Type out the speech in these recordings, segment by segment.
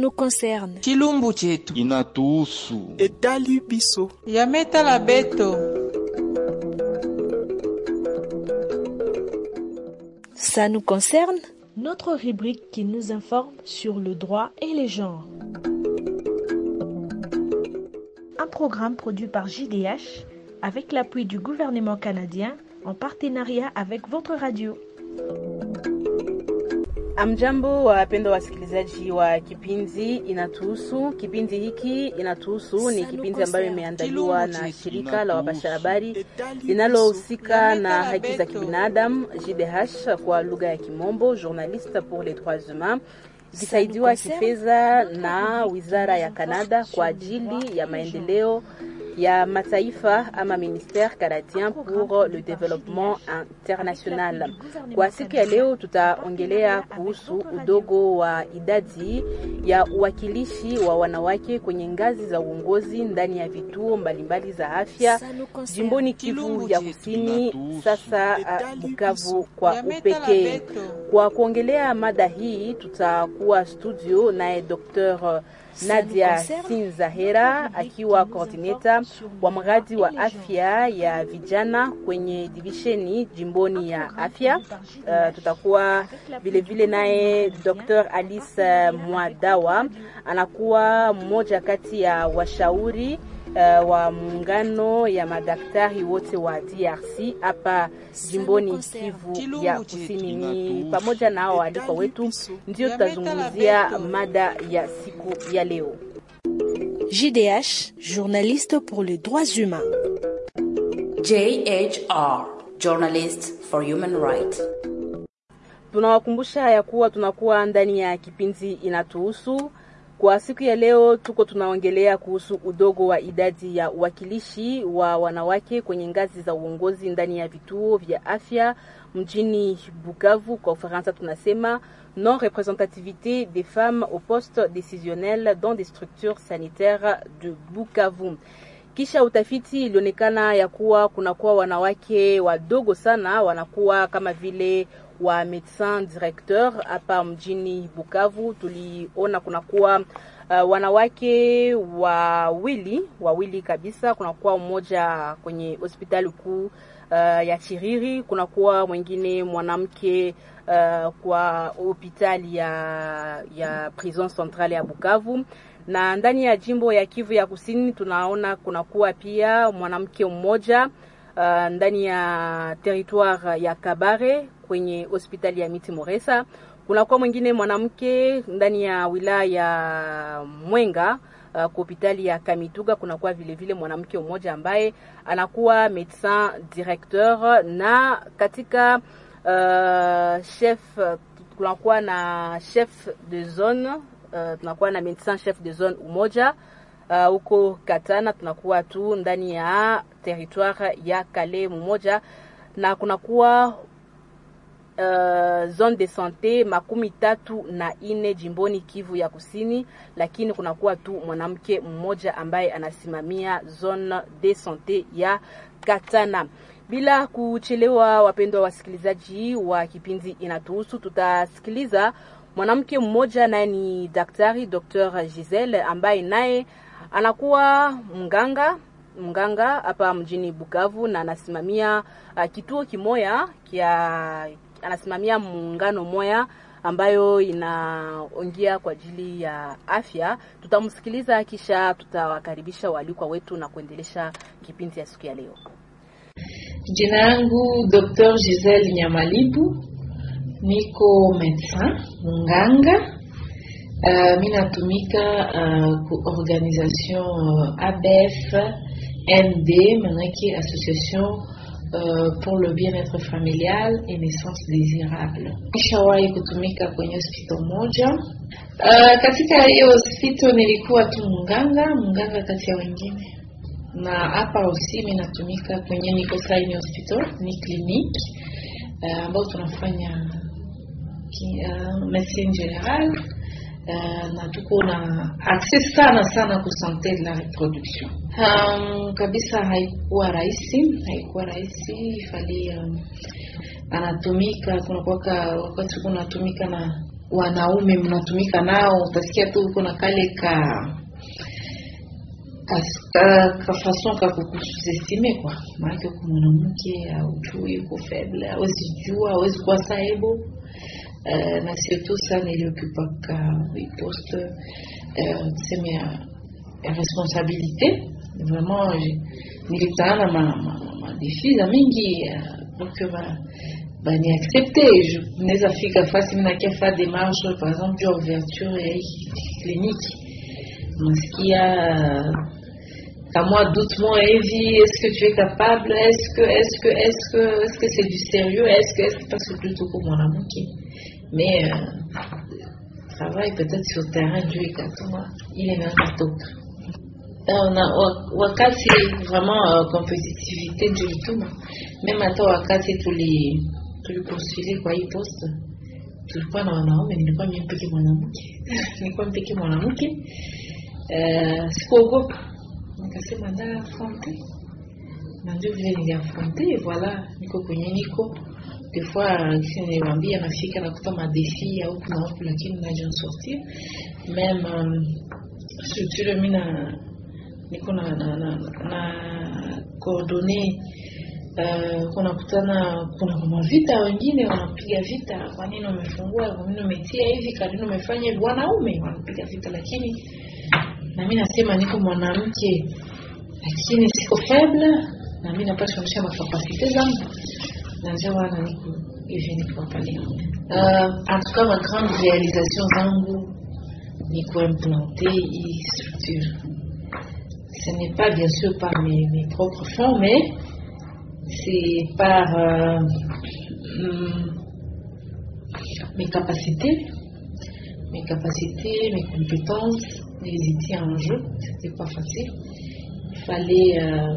nous concerne. chilumbu chetu inatuhusu. etali biso yametala beto Ça nous concerne Notre rubrique qui nous informe sur le droit et les genres. Un programme produit par JDH avec l'appui du gouvernement canadien en partenariat avec votre radio. Amjambo, wapendwa wasikilizaji wa kipindi Inatuhusu. Kipindi hiki Inatuhusu ni kipindi ambayo imeandaliwa na shirika la wapasha habari linalohusika na haki za kibinadamu JDH kwa lugha ya Kimombo, Journaliste pour les droits humains, ikisaidiwa kifedha na wizara ya Kanada kwa ajili ya maendeleo ya mataifa ama ministère canadien pour le développement international. Kwa siku ya leo tutaongelea kuhusu udogo wa idadi ya uwakilishi wa wanawake kwenye ngazi za uongozi ndani ya vituo mbalimbali za afya jimboni Kivu ya Kusini, sasa uh, Bukavu kwa upekee. Kwa kuongelea mada hii tutakuwa studio naye Dr. Nadia Sinzahera akiwa coordinator wa mradi wa afya ya vijana kwenye divisheni jimboni ya afya. Uh, tutakuwa vilevile naye Dr. Alice Mwadawa anakuwa mmoja kati ya washauri uh, wa muungano ya madaktari wote wa DRC hapa jimboni Kivu ya Kusini. Ni pamoja na hao waalikwa wetu ndio tutazungumzia mada ya siku ya leo. JDH, journaliste pour les droits humains. JHR, Journalist for Human Rights. Tunawakumbusha ya kuwa tunakuwa ndani ya kipindi inatuhusu. Kwa siku ya leo tuko tunaongelea kuhusu udogo wa idadi ya uwakilishi wa wanawake kwenye ngazi za uongozi ndani ya vituo vya afya mjini Bukavu. Kwa Ufaransa tunasema non représentativité des femmes au poste décisionnel dans des structures sanitaires de Bukavu. Kisha utafiti ilionekana ya kuwa kunakuwa wanawake wadogo sana, wanakuwa kama vile wa médecin directeur hapa mjini Bukavu. Tuliona kunakuwa uh, wanawake wawili wawili kabisa, kunakuwa mmoja kwenye hospitali kuu uh, ya Chiriri, kunakuwa mwingine mwanamke uh, kwa hospitali ya, ya prison centrale ya Bukavu na ndani ya jimbo ya Kivu ya Kusini tunaona kunakuwa pia mwanamke mmoja uh, ndani ya territoire ya Kabare kwenye hospitali ya Miti Moresa. Kunakuwa mwingine mwanamke ndani ya wilaya ya Mwenga uh, kwa hospitali ya Kamituga. Kunakuwa vile vile mwanamke mmoja ambaye anakuwa médecin directeur, na katika uh, chef kunakuwa na chef de zone uh, tunakuwa na médecin chef de zone umoja huko uh, Katana, tunakuwa tu ndani ya territoire ya Kale mmoja, na kunakuwa uh, zone de sante makumi tatu na ine jimboni Kivu ya Kusini, lakini kunakuwa tu mwanamke mmoja ambaye anasimamia zone de sante ya Katana. Bila kuchelewa, wapendwa wasikilizaji wa kipindi Inatuhusu, tutasikiliza mwanamke mmoja naye ni daktari Dr. Giselle ambaye naye anakuwa mganga mganga hapa mjini Bukavu na anasimamia uh, kituo kimoya kia anasimamia muungano moya ambayo inaongea kwa ajili ya afya. Tutamsikiliza kisha tutawakaribisha waalikwa wetu na kuendelesha kipindi ya siku ya leo. Jina yangu Dr. Giselle Nyamalibu, niko medecin munganga. Uh, mi natumika uh, ku organisation uh, ABF ND manake association uh, pour le bien-être familial et naissance désirable. Nishawahi kutumika kwenye hospitali moja. Uh, katika hiyo hospitali nilikuwa tu munganga munganga kati ya wengine, na hapa usi mi natumika kwenye niko saini hospital ni clinique ambao uh, tunafanya uh, medecine general Uh, na tuko na access sana sana ku sante de la reproduction. Um, kabisa haikuwa rahisi, haikuwa rahisi ifali um, anatumika kunakuwaka wakati kunatumika na wanaume mnatumika nao, utasikia tu uko na kale ka ka- ka- ka façon ka kukusestime kwa maanake uko mwanamke aujui uko faible awezi jua awezi kuwa saibo uh, na surtout sa niliokupaka poste uh, tuseme ya, ya responsabilité vraiment je- nilikutana na ma, ma, ma, ma défi za mingi uh, pour que ba bani accepte je naweza fika fasi minakia fa démarche par exemple juu ya ouverture ya hii kliniki nasikia uh, kama doutement hivi est-ce que tu es capable est-ce que est-ce que est-ce que est-ce que c'est du sérieux est-ce que est-ce que parce que plutôt comme mwanamke mais euh, travail peut-être sur terrain juu ikatuma ile inaanza toka Euh, na wa- wakati vraiment uh, competitivité ndio ilituma meme hata wakati tuli tulipostule kwa hii poste tulikuwa na wanaume nilikuwa mimi mpeke mwanamke nilikuwa mpeke mwanamke uh, sikuogopa nikasema nda afronte na ndio vile niliafronte voilà niko kwenye niko des fois kisi niliwambia nafika nakuta madefi ya huku na huku lakini naja sortir meme um, structure mi na niko na na, na, na coordonne Uh, kunakutana kuna kama vita wengine wanapiga vita kwa nini umefungua kwa nini umetia hivi kwa nini umefanya hivi wanaume wanapiga vita lakini na mi nasema niko mwanamke lakini siko faible na mi napasha onyesha makapasite zangu na ndio wana niko hivi niko hapa leo uh, en tout cas ma grande réalisation zangu ni kuimplante hii structure ce n'est pas bien sûr par mes, mes propres fonds mais c'est par euh, hum, mes capacités mes capacités, mes compétences, les étaient en jeu. C'était pas facile. Il fallait euh,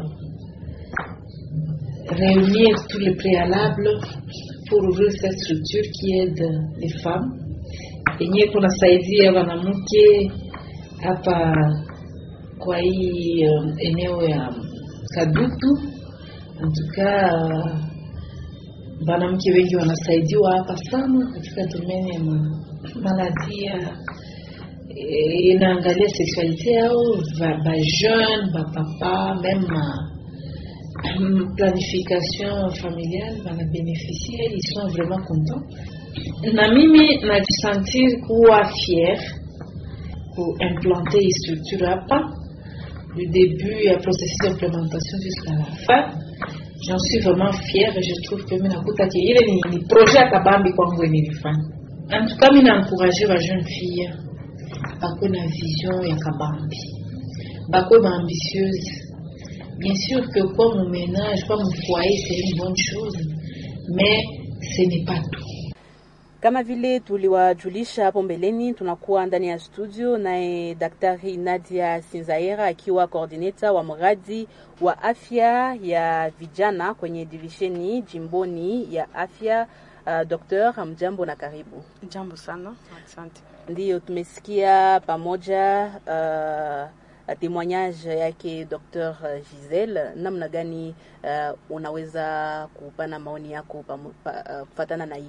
réunir tous les préalables pour ouvrir cette structure qui aide les femmes. yenyewe kunasaidia wanamke hapa kwa hii um, eneo ya Kadutu. Antuka wanamke wengi wanasaidiwa hapa sana katika domeni ya ma- maladi ya eh, inaangalia sexualité yao ba, ba jeune ba papa même ma hum, planification familiale banabénéficier ils sont vraiment contents na mimi najisentir kuwa fier kuimplanter hii structure hapa du début ya processus d'implémentation jusqu'à la fin j'en suis vraiment fière et je trouve que mi nakuta ke ile ni, ni projet ya kabambi kwangu yenye nilifanya en tout cas mi naencourage ba jeune fille bakwe na vision ya kabambi bakwe baambitieuse bien sûr que kwa mon ménage kwa mon foyer c'est une bonne chose mais ce n'est pas tout Kama vile tuliwajulisha hapo mbeleni, tunakuwa ndani ya studio naye Daktari Nadia Sinzaira akiwa coordinator wa mradi wa afya ya vijana kwenye divisheni jimboni ya afya. Uh, Doktor, mjambo na karibu. Jambo sana, asante. Ndiyo, tumesikia pamoja uh, témoignage yake Dr. Giselle, namna gani uh, unaweza kupana maoni yako pamo- pa, uh, kufatana na hii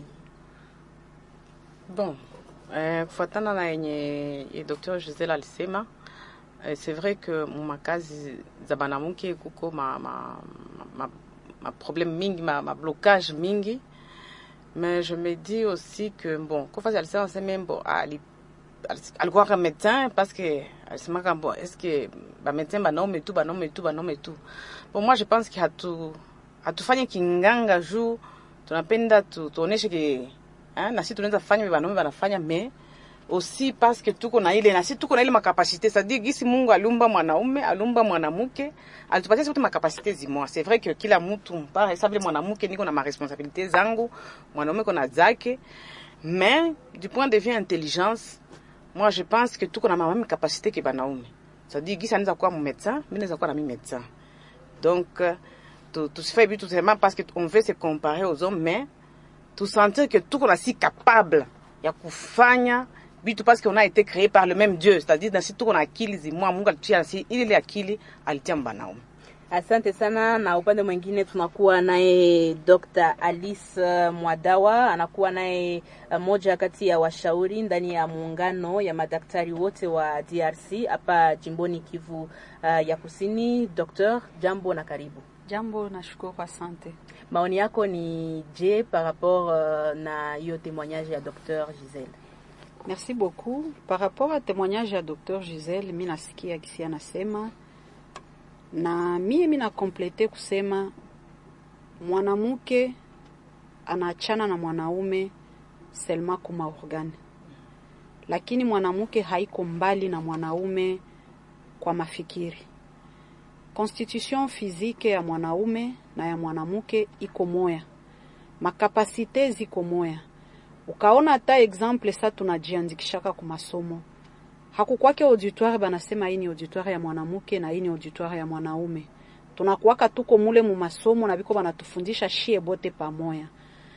Bon, eh, kufuatana na yenye ye Dr. Giselle alisema eh, c'est vrai que makazi za banamuke kuko ma, ma, ma, ma problème mingi ma, ma blocage mingi mais je me dis aussi que bon kofasi alisema seme bon ali ali- alikuwa ka médecin parce que alisemaka bon est-ce que ba médecin banaume tu banaume tu banaume tu bon moi je pense que hatu hatufanye kinganga juu tunapenda tu, tuoneshe ke hein, na sisi tunaweza fanya vile wanaume wanafanya mais aussi parce que tuko na ile na sisi tuko na ile makapasite c'est-à-dire gisi Mungu aliumba mwanaume aliumba mwanamke alitupatia sote makapasite zimoa c'est vrai que kila mtu mpara sa vile mwanamke niko na maresponsabilité zangu mwanaume kona zake mais du point de vue intelligence moi je pense que tuko na mamami capacité ke banaume c'est-à-dire gisi anaweza kuwa médecin mimi naweza kuwa na mimi médecin donc euh, tu- tusifanye vitu seulement parce que on veut se comparer aux hommes mais tusentir que tuko na si capable ya kufanya vitu parce qu'on a été créé par le même Dieu c'est-à-dire na si tuko na akili zimwa Mungu alitia si ile ile akili alitia mbanaume Asante sana. Na upande mwingine tunakuwa naye Dr. Alice uh, Mwadawa, anakuwa naye uh, moja kati ya washauri ndani ya muungano ya madaktari wote wa DRC hapa jimboni Kivu uh, ya Kusini. Dr. jambo na karibu. Jambo, nashukuru, asante. Maoni yako ni je par rapport uh, na hiyo témoignage ya Dr. Giselle? Merci beaucoup. Par rapport à témoignage ya Dr. Giselle, mi nasikia kisi anasema na mie mi nakomplete kusema mwanamke anaachana na mwanaume selma kuma organe, lakini mwanamke haiko mbali na mwanaume kwa mafikiri. Constitution physique ya mwanaume na ya mwanamke iko moya, makapasite ziko moya. Ukaona hata exemple sa tunajiandikishaka ku masomo hakukwake auditoire banasema hii ni auditoire ya mwanamke na hii ni auditoire ya mwanaume. Tunakuwaka tuko mule mu masomo na biko banatufundisha shie bote pamoya.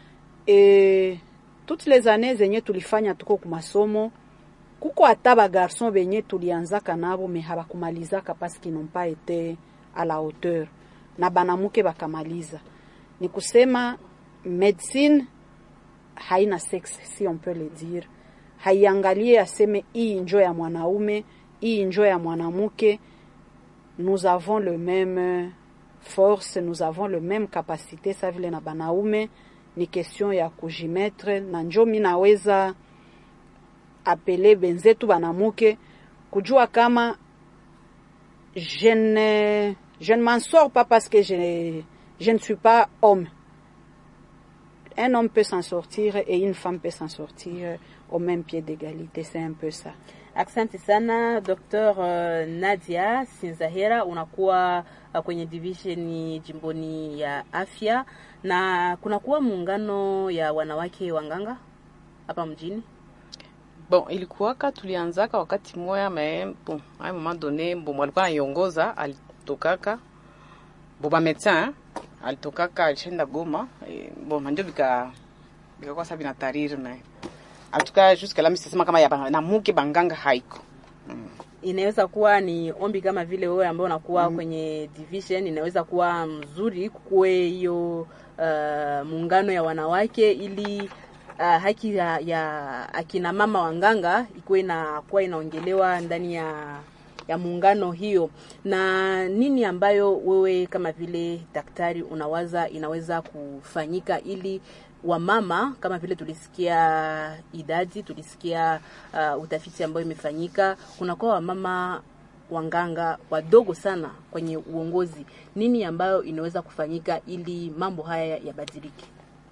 E, toutes les années zenye tulifanya tuko ku masomo kuko hata ba garçon benye tulianzaka nabo me habakumalizaka parce qu'ils n'ont pas été à la hauteur na banamuke bakamaliza. Ni kusema medicine haina sexe si on peut le dire haiangalie aseme hii njo ya mwanaume hii njo ya mwanamke. Nous avons le même force, nous avons le même capacité sa vile na banaume. Ni question ya kujimetre, na njo mi naweza apele benzetu banamuke kujua kama je ne, je ne m'en sors pas parce que je, je ne suis pas homme. Un homme peut s'en sortir et une femme peut s'en sortir au même pied d'égalité. C'est un peu ça. Asante sana Dr. uh, Nadia Sinzahera, unakuwa uh, kwenye division jimboni ya afya na kunakuwa muungano ya wanawake wanganga hapa mjini. Bon, ilikuwaka tulianzaka wakati moya me bon, a un moment donné bon, walikuwa naiongoza alitokaka bon, ba médecin alitokaka alishenda Goma e, bon nanjo bika bikakuwa sa binatariri naye atuka jusque là misisema kama ya banamuke banganga haiko mm. Inaweza kuwa ni ombi kama vile wewe ambao unakuwa mm. kwenye division, inaweza kuwa mzuri kukuwe hiyo uh, muungano ya wanawake ili uh, haki ya, ya akina mama wanganga ikuwe inakuwa inaongelewa ndani ya ya muungano hiyo. Na nini ambayo wewe kama vile daktari unawaza inaweza kufanyika ili wamama kama vile tulisikia idadi, tulisikia uh, utafiti ambayo imefanyika, kunakuwa wamama wanganga wadogo sana kwenye uongozi. Nini ambayo inaweza kufanyika ili mambo haya yabadilike?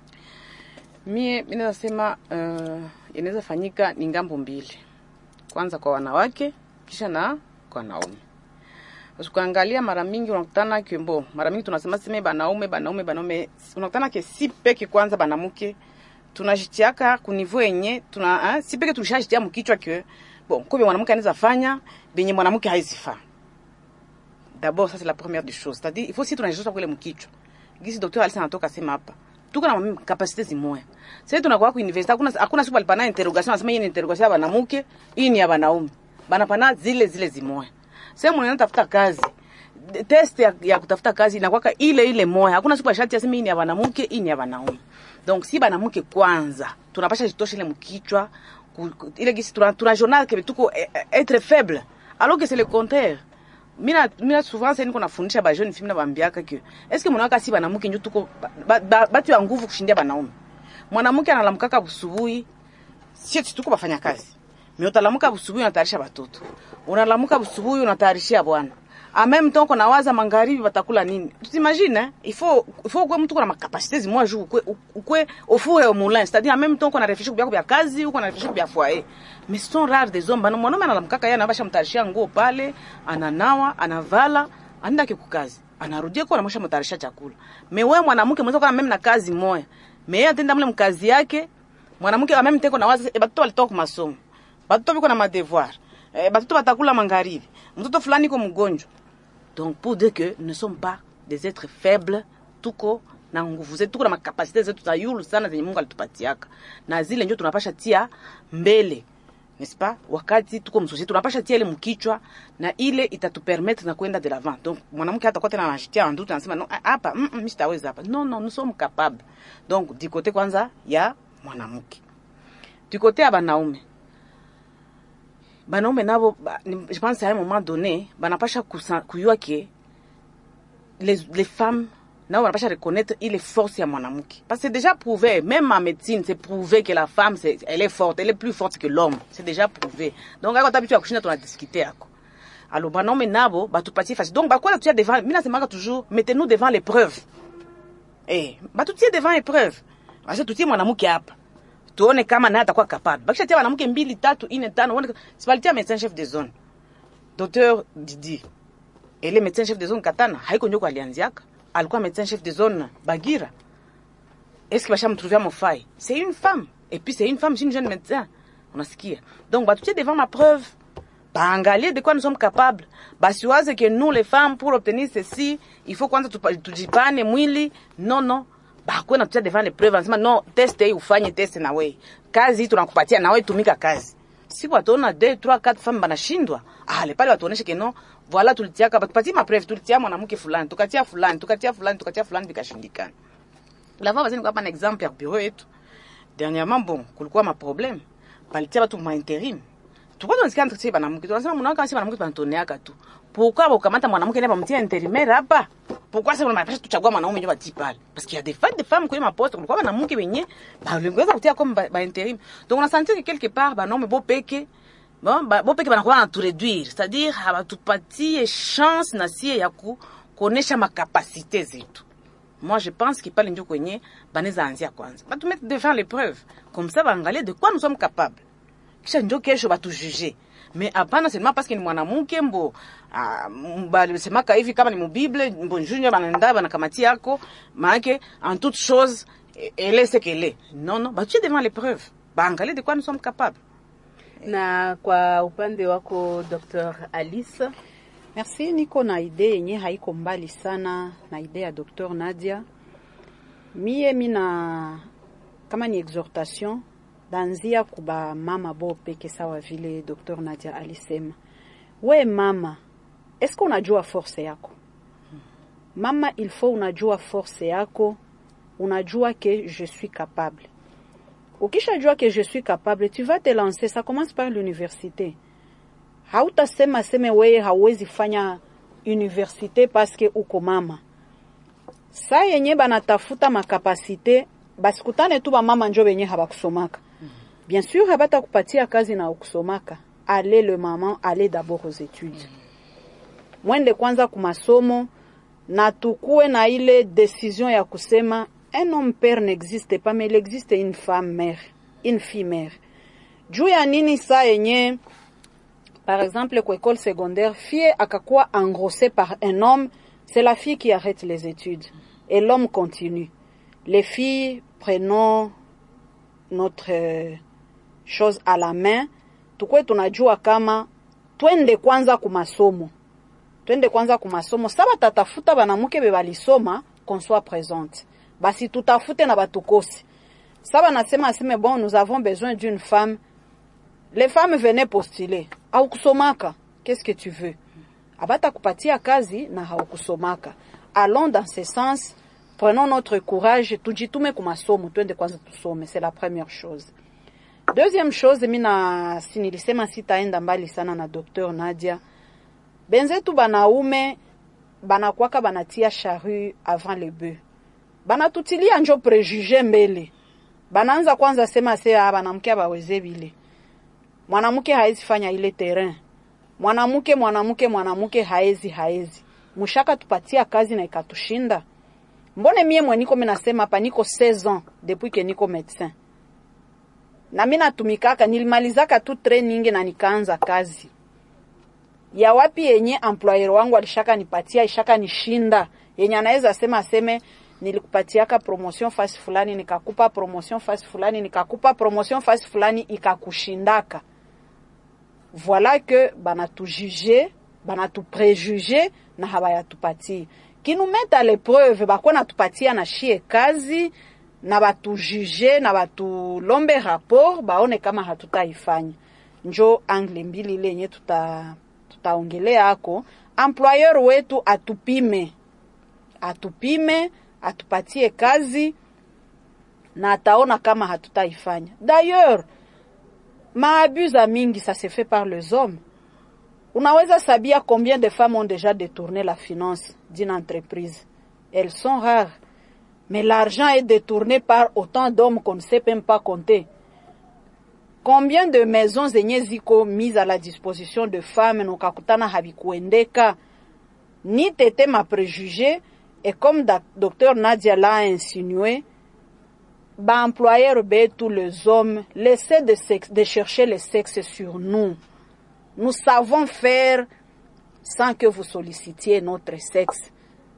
Mie mi naweza sema uh, inaweza fanyika ni ngambo mbili, kwanza kwa wanawake kisha na kwa wanaume. Ukaangalia mara mingi unakutana kimbo, mara mingi tunasema sema banaume banaume banaume, unakutana ke si peke kwanza banamuke tunajitiaka ku niveau yenye tuna eh, si peke tulishajitia mkichwa ke bon kwa mwanamke anaweza fanya benye mwanamke haizifaa. D'abord ça c'est la première des choses, c'est-à-dire il faut si tunajishosha kule mkichwa. Gisi docteur Alisa anatoka sema hapa. Tuko na kapasite zimoya. Sasa tunakuwa ku university hakuna hakuna siku alipana interrogation anasema hii ni interrogation ya banamuke, hii ni ya banaume. Banapana zile zile zimoya sehemu unaenda tafuta kazi test ya, ya kutafuta kazi inakwaka ile ile moya. Hakuna siku shati aseme hii ni ya wanamke, hii ni ya wanaume. Donc si banamke kwanza tunapasha jitosha ile mkichwa ile gisi tuna, tuna journal que tuko être faible alors que c'est le contraire. Mina mina souvent c'est niko nafundisha ba jeune fille na bambiaka que est-ce que mwanamke si banamke ndio tuko batu ba, ba, ya nguvu kushindia banaume. Mwanamke analamkaka busubuhi sisi tuko bafanya kazi. Mimi utalamuka busubuhi unatayarisha watoto. Unalamuka busubuhi unatayarishia bwana. En même temps qu'on awaza magharibi watakula nini? Tusimagine, il faut il faut kwa mtu kuna makapasite zimwa juu kwe kwe au four et au moulin, c'est-à-dire en même temps qu'on a réfléchi kwa kwa kazi ou qu'on a réfléchi kwa foyer. Mais ce sont rares des hommes. Bana mwanaume analamkaka yeye anabasha mtarishia nguo pale, ananawa, anavala, anaenda kikukazi. Anarudia kwa anamsha mtarisha chakula. Mais wewe mwanamke mwanzo kama mimi na kazi moja. Mais yeye atenda mle mkazi yake, mwanamke kama mimi teko na waza e batoto walitoka masomo. Batoto biko na madevoir. E, batoto batakula magharibi. Mtoto fulani iko mgonjwa. Donc pour dire que nous ne sommes pas des êtres faibles, tuko na nguvu zetu, tuko na makapasite zetu za yulu sana zenye Mungu alitupatiaka, na zile ndio tunapasha tia mbele n'est-ce pas wakati tuko msosiete tunapasha tia ile mkichwa na ile itatupermettre na kwenda de l'avant donc mwanamke hata kwa tena anajitia en doute anasema no ah, hapa mm, mm, mimi sitaweza hapa non non nous sommes capables donc du côté kwanza ya mwanamke du côté ya banaume banaume nabo ba, ni- je pense à un moment donné banapasha kusa- kuyua ke les, les femmes nao wanapasha reconnaître ile force ya mwanamke parce que c'est déjà prouvé même en médecine c'est prouvé que la femme c'est, elle est forte elle est plus forte que l'homme c'est déjà prouvé donc ako hata vitu ya kushinda tunadiskute yako alors banaume nabo batupatie fasi donc bakwela tuya devant mi nasemaka toujours mettez-nous devant l'épreuve eh, batutie devant épreuve basi tutie mwanamke hapa tuone kama naye atakuwa capable bakishatia mwanamke mbili tatu ine tano uone sibalitia médecin chef de zone docteur Didi ele médecin chef de zone Katana haiko njoko alianziaka alikuwa médecin chef de zone Bagira est-ce que bashamtruvia mofai c'est une femme et puis c'est une femme c'est une jeune médecin unasikia donc batutie devant ma preuve baangalie de quoi nous sommes capables basiwaze que nous les femmes pour obtenir ceci il faut kwanza tupa- tujipane mwili non non bakwe natutia devant les preuves anasema no test hii ufanye test na wewe kazi hii tunakupatia na wewe tumika kazi si wataona 2 3 4 femmes banashindwa ale pale watuoneshe que non voilà tulitiaka batupatie ma preuve tulitia mwanamke fulani tukatia fulani tukatia fulani tukatia fulani vikashindikana la fois bazini kapa na exemple ya bureau yetu dernièrement bon kulikuwa ma problème balitia batu ma intérim tulikuwa tunasikia ntusie banamuke tunasema mwanamke asi banamuke banatoneaka tu pourquoi bakamata mwanamke naye bamtia intérimaire hapa pourquoi sasa wanapasha tuchagua mwanaume ndio bati pale parce qu'il y a des femmes des femmes kwa maposte kulikuwa banamuke wenye balingweza kutia comme ba, ba intérim donc on a senti que quelque part banaume bo peke bon ba, bo peke banakuwa na tu réduire c'est-à-dire habatupatie chance na sie ya ku kuonesha makapasite zetu moi je pense que pale ndio kwenye banaweza anzia kwanza batumete devant l'épreuve comme ça baangalie de quoi nous sommes capables kisha njo kesho batujuge mais hapana seulement parce que ni mwanamke mbo ah, m- balisemaka hivi kama ni mubible mbo njunyo banaenda banakamatia yako maanake en toute chose e- elle est ce qu'elle est non non batue devant l'épreuve baangalie de quoi nous sommes capables na kwa upande wako Dr. Alice Merci, niko na idee yenye haiko mbali sana na idee ya Dr. Nadia. Mie mina kama ni exhortation danzia kuba mama bo peke sawa vile Dr. Nadia alisema. We mama, eske unajua force yako? Mama, il faut unajua force yako, unajua que je suis capable. Ukishajua que je suis capable, tu vas te lancer, ça commence par l'université hautasema seme weye hauwezi fanya universite paske uko mama. Saa yenye banatafuta makapasite basikutane tu bamama njo benye habakusomaka. Bien sûr habata kupatia kazi na ukusomaka. Ale le maman, ale d'abord aux études. Mwende kwanza kumasomo na tukue na ile decision ya kusema un homme père n'existe pas mais il existe une femme mère, une fille mère. Juu ya nini saa yenye par exemple kwa école secondaire fille akakuwa engrossée par un homme c'est la fille qui arrête les études et l'homme continue les filles prenons notre euh, chose à la main tukwe tunajua kama twende kwanza kumasomo twende kwanza kumasomo sa batatafuta banamuke be balisoma qu'on soit présente basi tutafute na batukosi sa banasema aseme bon nous avons besoin d'une femme les femmes venaient postuler haukusomaka qu'est-ce que tu veux abata kupatia kazi na haukusomaka allons dans ce sens prenons notre courage tujitume kumasomo twende kwanza tusome c'est la première chose deuxième chose mina si nilisema sitaenda mbali sana na docteur Nadia benzetu banaume banakwaka banatia charrue avant le bœuf banatutilia njo prejuge mbele banaanza kwanza sema se ah, banamke abaweze bile mwanamke haezi fanya ile terrain mwanamke mwanamke mwanamke haezi haezi mushaka tupatia kazi na ikatushinda mbone mie mwe niko minasema hapa niko 16 ans depuis que niko médecin na mi natumikaka nilimalizaka tu training na nikaanza kazi ya wapi yenye employer wangu alishaka nipatia ishaka nishinda yenye anaweza sema aseme nilikupatiaka promotion fasi fulani nikakupa promotion fasi fulani nikakupa promotion fasi fulani ikakushindaka voilà que banatujuge banatuprejuge na habayatupatie kinumeta à l'épreuve bakuwa natupatia na shie kazi na batujuge na batulombe rapport baone kama hatutaifanya njo angle mbili ile yenye tuta tutaongelea hako. Employeur wetu atupime, atupime, atupatie kazi na ataona kama hatutaifanya. D'ailleurs, maabus za mingi ça se fait par les hommes. Unaweza sabia combien de femmes ont déjà détourné la finance d'une entreprise? Elles sont rares. Mais l'argent est détourné par autant d'hommes qu'on ne sait même pas compter. Combien de maisons zenye ziko mises à la disposition de femmes nokakutana habikuendeka ni tete ma préjugé et comme da, docteur Nadia l'a insinué ba employeur tous les hommes laissez de, sexe, de chercher le sexe sur nous nous savons faire sans que vous sollicitiez notre sexe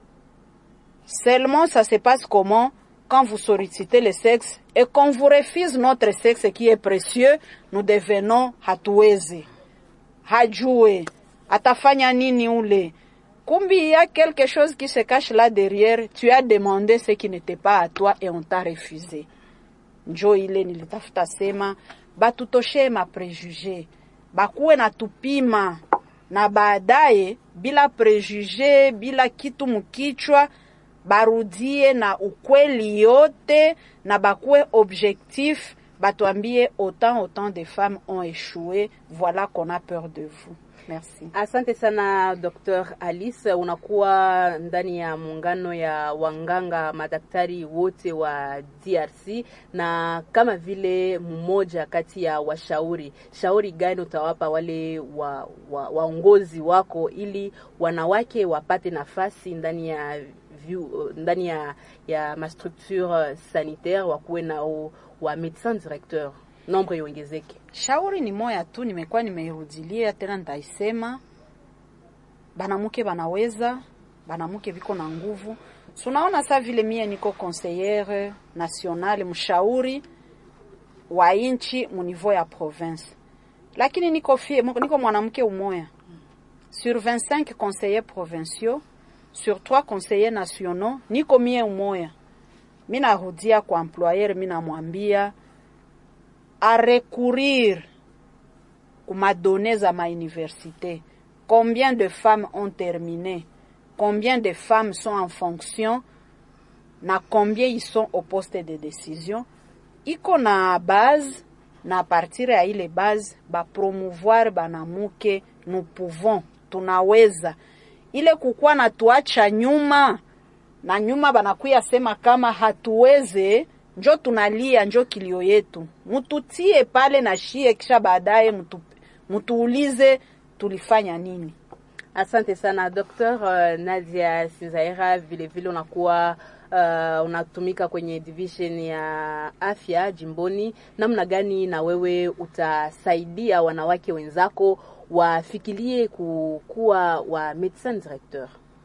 Seulement, ça se passe comment quand vous sollicitez le sexe et qu'on vous refuse notre sexe qui est précieux, nous devenons hatuwezi, hajue, atafanya nini ule. Kumbi, il y a quelque chose qui se cache là derrière. Tu as demandé ce qui n'était pas à toi et on t'a refusé. Njo ile nilitafuta sema batutoshe ma prejuge, bakuwe na tupima na baadaye bila prejuge, bila kitu mkichwa barudie na ukweli yote na bakuwe objectif, batuambie autant autant de femmes ont échoué, voilà qu'on a peur de vous. Merci. Asante sana Dr. Alice, unakuwa ndani ya muungano ya wanganga madaktari wote wa DRC, na kama vile mmoja kati ya washauri, shauri gani utawapa wale wa, wa, waongozi wako ili wanawake wapate nafasi ndani ya view, ndani ya, ya mastructure sanitaire wakuwe nao wa médecin directeur nombre iongezeke. Shauri ni moya tu, nimekuwa nimeirudilia tena, nitaisema banamuke banaweza, banamuke viko na nguvu. Sunaona sa vile mie niko conseillere nationale, mshauri wa inchi mu niveau ya province, lakini niko fie, niko mwanamke umoya sur 25 conseillers provinciaux sur trois conseillers nationaux niko mie umoya. Mi narudia kwa employer, mi namwambia arecourir kumadone za mauniversité. Combien de femmes ont terminé? Combien de femmes sont en fonction? Na combien ils sont au poste de décision? Iko na base na partir ya ile base bapromouvoir banamuke, nous pouvons, tunaweza ile kukuwa na tuacha nyuma na nyuma, banakuya sema kama hatuweze, njo tunalia, njo kilio yetu, mututie pale na shie, kisha baadaye mutu, mutuulize tulifanya nini. Asante sana Dr. uh, Nadia Sinzaira, vile vile unakuwa uh, unatumika kwenye division ya afya jimboni. Namna gani na wewe utasaidia wanawake wenzako wafikirie kukuwa wa médecin directeur?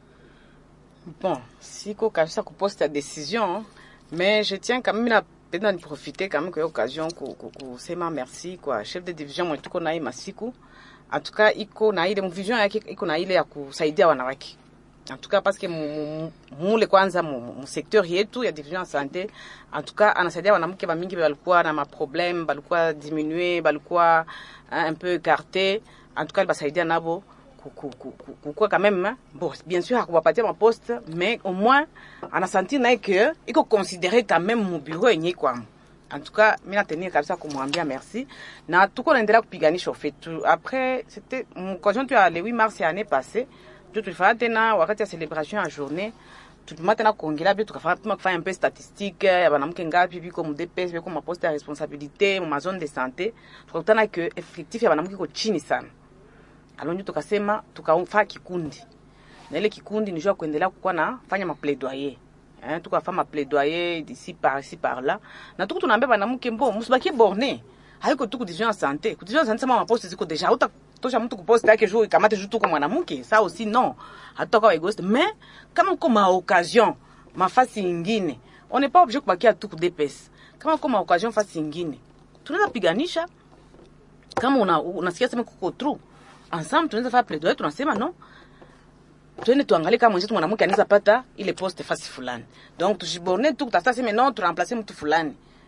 Bon, siko kabisa kuposta décision mais je tiens quand même napenda niprofite quand même kwa occasion kusema merci kwa chef de division mwetu tuko naye masiku atuka iko na ile vision yake iko na ile ya kusaidia wanawake antuka paske mule kwanza mu secteur yetu ya division ya sante antuka anasaidia wanamke bamingi balikuwa na maproblème balikuwa diminue balikuwa un peu écarté antuka basaidia nabo kukuwa quand même bon bien sûr hakuwapatia maposte mais au moins anasentir naye que iko considéré quand même mu bureau yenye kwamo en tout cas mi natenir kabisa kumwambia merci na tuko naendelea kupiganisha ufetu après c'était occasion tu ya le 8 mars ya année passée ndio tulifanya tena wakati ya celebration ya journée tulipima tena kuongelea bio tukafanya kufanya mpe statistique ya banamke ngapi biko mu DPS biko maposte ya responsabilité mu mazone de santé tukakutana que effectif ya banamke iko chini sana alonjo tukasema tukafanya kikundi na ile kikundi ni jua kuendelea kukuwa na fanya maplaidoyer hein, tukafanya maplaidoyer d'ici par ici par là na tuku tunaambia banamuke mbo musibakie borne haiko tu kudivision ya sante kudivision ya sante sama maposte ziko deja hauta tosha mtu kuposte yake juu ikamate juu tuko mwanamke ça aussi non hatutakuwa egoiste mais kama uko ma occasion mafasi ingine on n'est pas obligé kubakia tu ku DPS kama uko ma occasion fasi ingine tunaweza piganisha kama una unasikia sema kuko true ensemble tunaweza fanya plaidoyer tunasema no twende tuangalie kama mwenzetu mwanamke anaweza pata ile poste fasi fulani donc tujiborne tu kutafuta sema no turemplace mtu fulani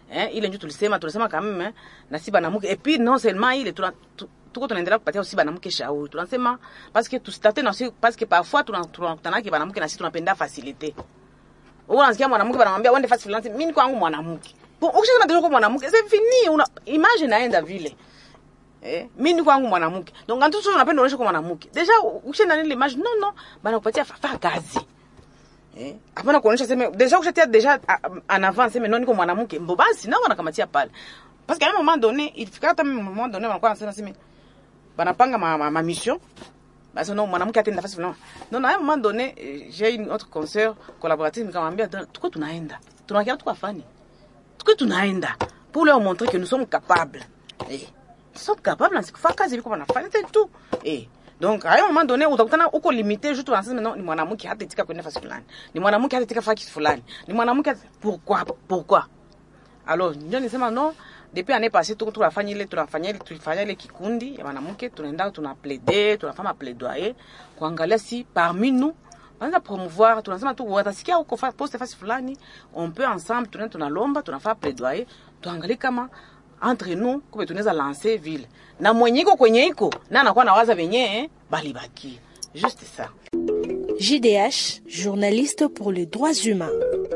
eh, ile ndio tulisema tulisema kama meme na si banamuke et puis non seulement ile tuna tu- tuko tunaendelea kupatia usi banamuke shauri tunasema parce que tustate na si parce que parfois tuna- tunakutana ki banamuke na sisi tunapenda facilité wewe unasikia mwanamke banamwambia uende fasi fulani mimi niko wangu mwanamke bon ukishasema ndio kwa mwanamke c'est fini una image naenda vile Eh, mimi niko wangu mwanamke. Donc quand tu unapenda unaonyesha kwa mwanamke. Deja ukishaenda nile image non non, bana kupatia fa fa kazi. Eh, hapana kuonyesha sema deja ukishatia deja a- en avant sema non niko mwanamke. Mbo basi nao wanakamatia pale. Parce qu'à un moment donné, il fika hata un moment donné wanakuwa wanasema sema banapanga ma, ma, ma mission. Basi non mwanamke atenda nafasi fulani. Non, à un moment donné, eh, j'ai une autre consoeur collaboratrice nikamwambia tuko tunaenda. Tunakia tuko afani. Tuko tunaenda pour leur montrer que nous sommes capables. Eh sont capables na sikufanya kazi viko wanafanya c'est tout eh donc à un moment donné utakutana uko limité juste wanasema non ni mwanamke hata itika kwenda fasi fulani ni mwanamke hata itika fasi fulani ni mwanamke hata- pourquoi pourquoi alors ndio nisema no depuis année passée tuko tunafanya ile tunafanya ile tulifanya ile kikundi ya wanamke tunaenda tuna plaider tunafanya plaidoyer kuangalia si parmi nous wanaweza promouvoir tunasema tu watasikia huko fa- poste fasi fulani on peut ensemble tunaenda tunalomba tunafanya plaidoyer tuangalie kama entre nous kumbe tunaweza lancer vile na mwenye iko kwenye iko na anakuwa nawaza venye eh, balibaki juste ça JDH, journaliste pour les droits humains.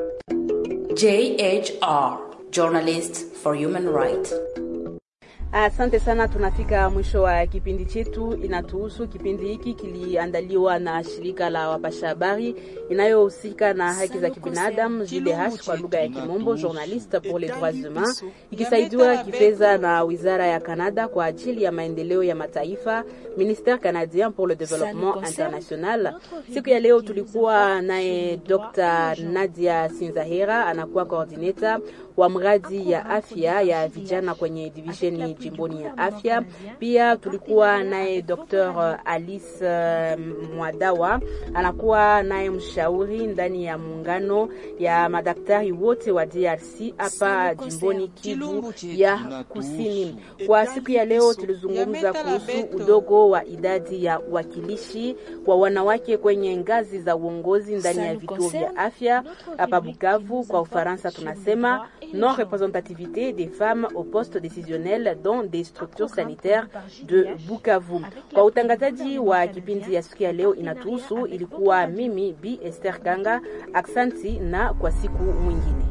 JHR, Journalist for Human Rights. Asante sana, tunafika mwisho wa kipindi chetu inatuhusu. Kipindi hiki kiliandaliwa na shirika la wapasha habari inayohusika na haki za kibinadamu JDH kwa lugha ya Kimombo, Journaliste pour les droits humains, ikisaidiwa kifedha na wizara ya Canada kwa ajili ya maendeleo ya mataifa, Ministère canadien pour le développement international. Siku ya leo tulikuwa naye Dr. Nadia Sinzahera, anakuwa coordinator wa mradi ya afya ya vijana kwenye divisheni jimboni ya afya. Pia tulikuwa naye Dr. Alice eh, Mwadawa, anakuwa naye mshauri ndani ya muungano ya madaktari wote wa DRC hapa jimboni Kivu ya Kusini. Kwa siku ya leo tulizungumza kuhusu udogo wa idadi ya wakilishi wa wanawake kwenye ngazi za uongozi ndani ya vituo vya afya hapa Bukavu. Kwa Ufaransa tunasema non représentativité des femmes au poste décisionnel dans des structures sanitaires de Bukavu. Kwa utangazaji wa kipindi ya siku ya leo inatuhusu, ilikuwa mimi Bi Esther Kanga. Aksanti na kwa siku mwingine.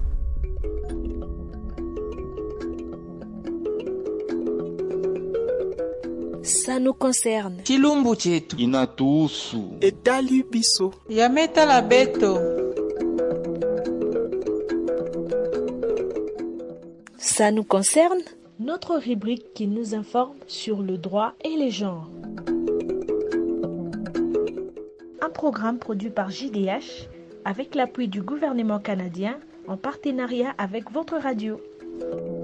Ça nous concerne. chilumbu chetu inatuhusu etali biso yametala beto Ça nous concerne. Notre rubrique qui nous informe sur le droit et les genres. Un programme produit par JDH avec l'appui du gouvernement canadien en partenariat avec votre radio.